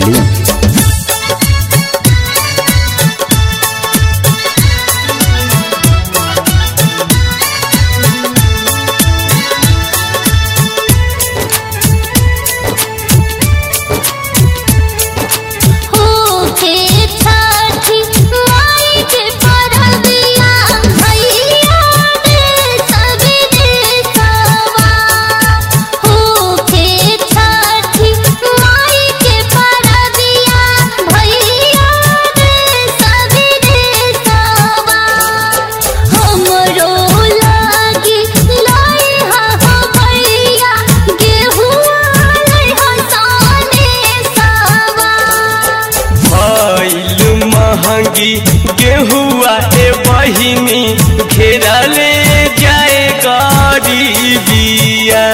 दिल्ली होके छठी माई के परबिया भैया रे सबरे सवा होके छठी माई के परबिया भैया रे सबरे सवा हमरो लागी लाई हा हा भैया गेहुआ लाई हा साने सवा भइल महंगी गेहुआ ए बहिनी घेरा ले जाए गरीबिया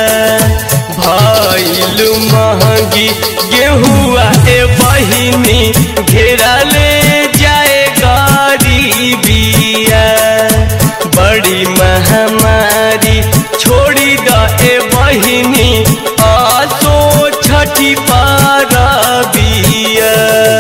भइल महंगी गेहुआ ए बहिनी घेरा ले जाए गरीबिया बड़ी महामारी छोड़ी द ए बहिनी आसो छठी पारबिया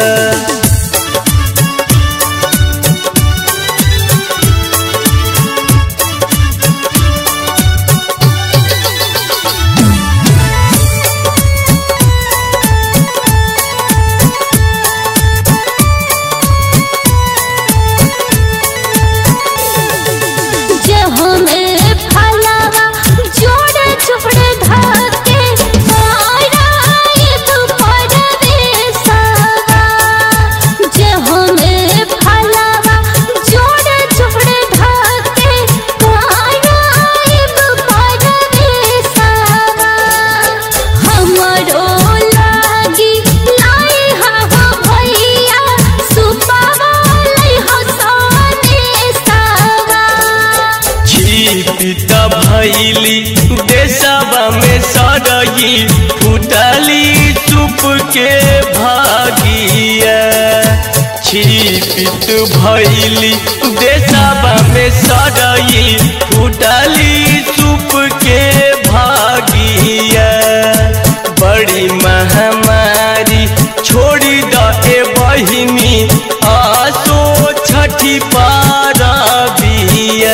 जे हमें फलावा जोड़े चुपड़े धके माराए तू परवे सवा जे हमें फलावा जोड़े चुपड़े धके माराए तू परवे सवा हमरो लागी लाई हा हा भैया सुपावा लाई हा साने सवा छिपित भैली देशवा में सड़गी फुटली चुप के भागिया छिपित भैली देशवा में सड़गी फुटली चुप के भागिया बड़ी महामारी छोड़ी द ए बहिनी आसो छठी पारबिया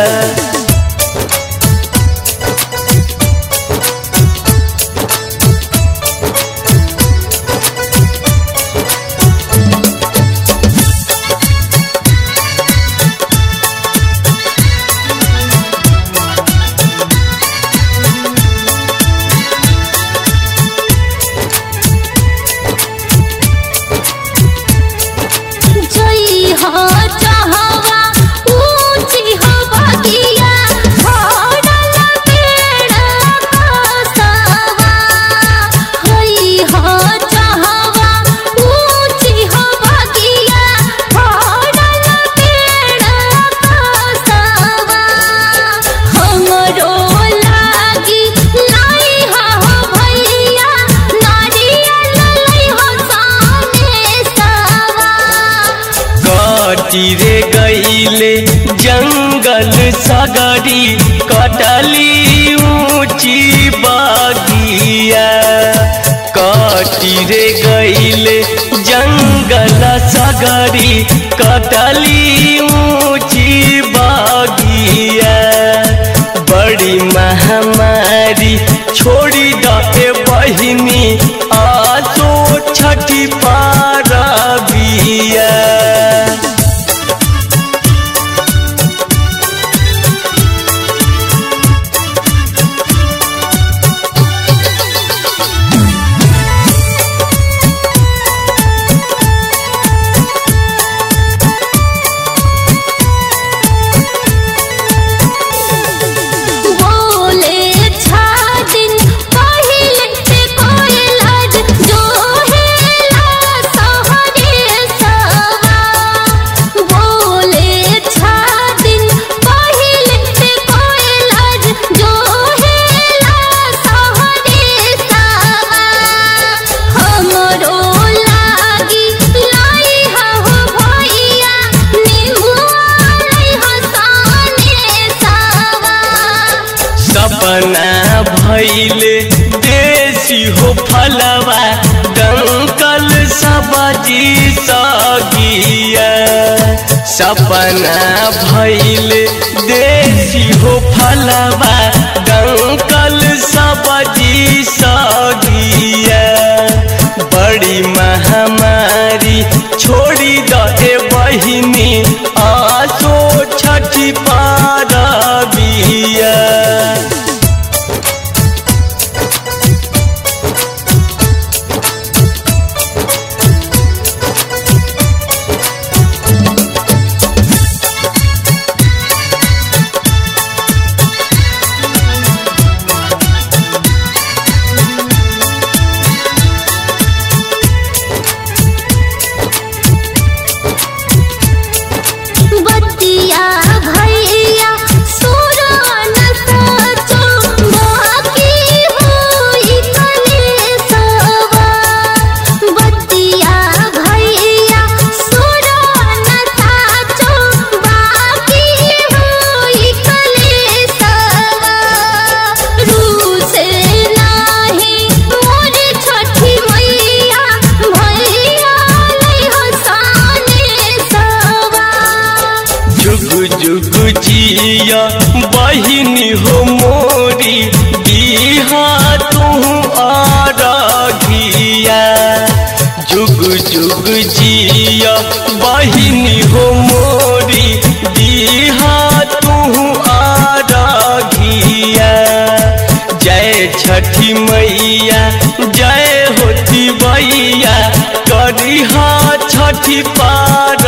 जई हो चाहवा ऊंची हो बगिया भरल पेड़ बसवा हई हो चाहवा ऊंची हो बगिया भरल पेड़ बसवा हमरो लागी लाई हा हो भैया नारियल लाई हो साने सवा कटी रे गईले जंगल सगरी कटली ऊंची बागिया कटी रे गईले जंगल सगरी कटली ऊंची बागिया बड़ी महामारी छोड़ी द ए बहिनी आसो छठी पारबिया बोले छा दिन पहिले से कोयल सपना भैल देसी हो फलवा डंकल सब्जी सगिया बड़ी महामारी छोड़ी दे बहिनी आसो छठी पारबिया बतिया भैया सुरान साचो बाकी होई कलेसवा बतिया भैया सुरान साचो बाकी होई कलेसवा रूसे नाही मोर छठी मैया भैया लई हसाने सवा जुग जुग जिया बहिनी हो मोरी बिहा तू आरागिया जुग जुग जिया बहिनी हो मोरी बिहा तू आरागिया जय छठी मैया जय होती मैया करिहा छठी पार